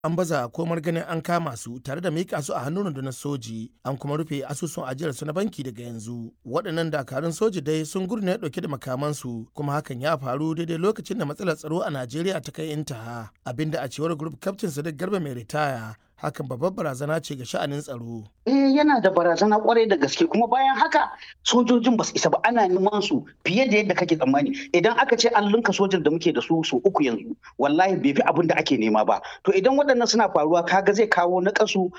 an baza komar ganin an kama su tare da mika su a hannun rundunar soji an kuma rufe asusun ajiyar su na banki daga yanzu waɗannan dakarun soji dai sun gurne ɗauke da makamansu kuma hakan ya faru daidai lokacin da matsalar tsaro a najeriya ta kai intaha abinda a cewar group captain sadiq garba mai ritaya hakan babbar barazana ce ga sha'anin tsaro. Eh yana da barazana kwarai da gaske kuma bayan haka sojojin ba su isa ba ana neman su fiye da yadda kake tsammani idan aka ce an linka sojan da muke da su su uku yanzu wallahi bai fi abin da ake nema ba to idan waɗannan suna faruwa kaga zai kawo na kasu